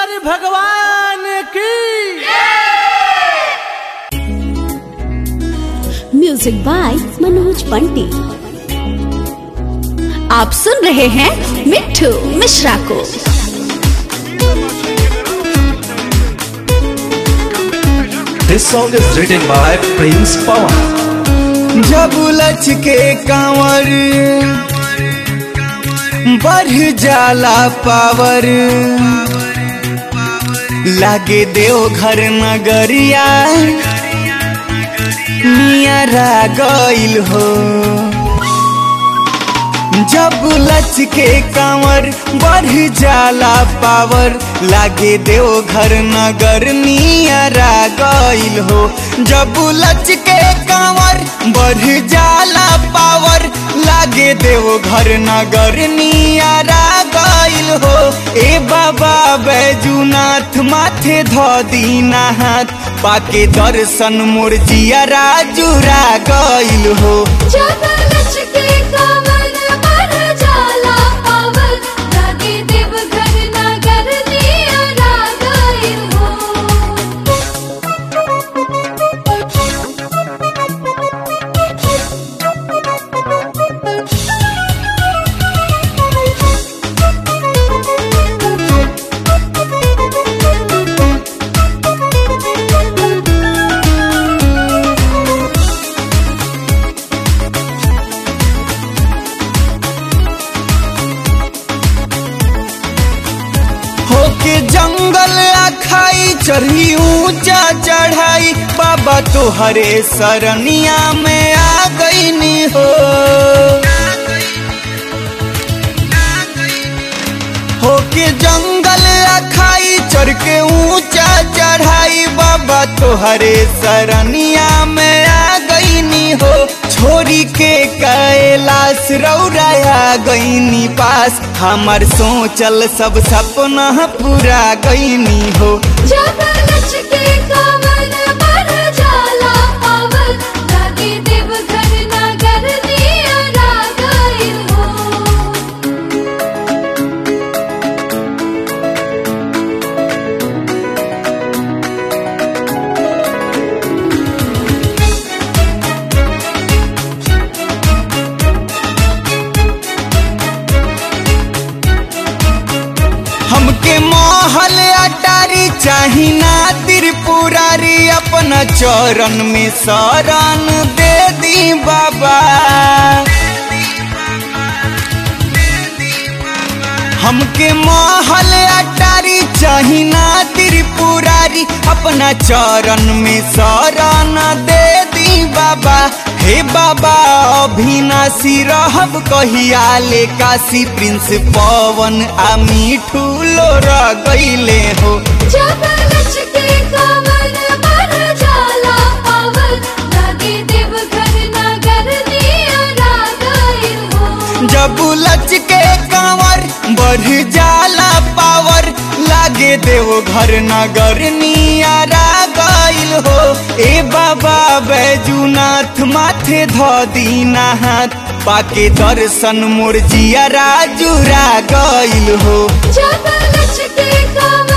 शंकर भगवान की music by Manoj पंटी आप सुन रहे हैं मिट्ठू मिश्रा को This song is written by Prince Pawan. जब लच के कांवर बढ़ जाला पावर लागे देव घर नगरिया नियरा गईल हो जब लच के कांवर बढ़ जाला पावर लागे देव घर नगर नियरा गईल हो जब लच के कांवर बढ़ जाला पावर लागे देव घर नगर नियरा गईल हो ए बाबा बैजूनाथ माथे ध दीना हाथ पाके दर्शन मोर जियरा जुरा गईल हो होके जंगल अखाई चढ़ी ऊंचा चढ़ाई बाबा तोहरे सरनिया में आ गईनी हो होके जंगल अखाई चढ़ के ऊंचा चढ़ाई बाबा तोहरे सरनिया में आ गईनी हो छोरी के कैलाश रौराया गईनी पास हमर सोचल सब सपना पूरा गईनी हो हमके महल अटारी चाही ना त्रिपुरारी अपना चरण में शरण दे दी बाबा हमके महल अटारी चाही ना त्रिपुरारी अपना चरण में शरण दे दी बाबा हे बाबा अभिनाशी रहब कहिया ले काशी प्रिंस पवन आ मिठू लोर गईले हो जब लच के कांवर बढ़ जाला पावर लागे देव घर नगर नियारा गईल हो ए बाबा बैजूनाथ माथे ध दीना हाथ पाके दर्शन मोर जियरा जुरा गईल हो के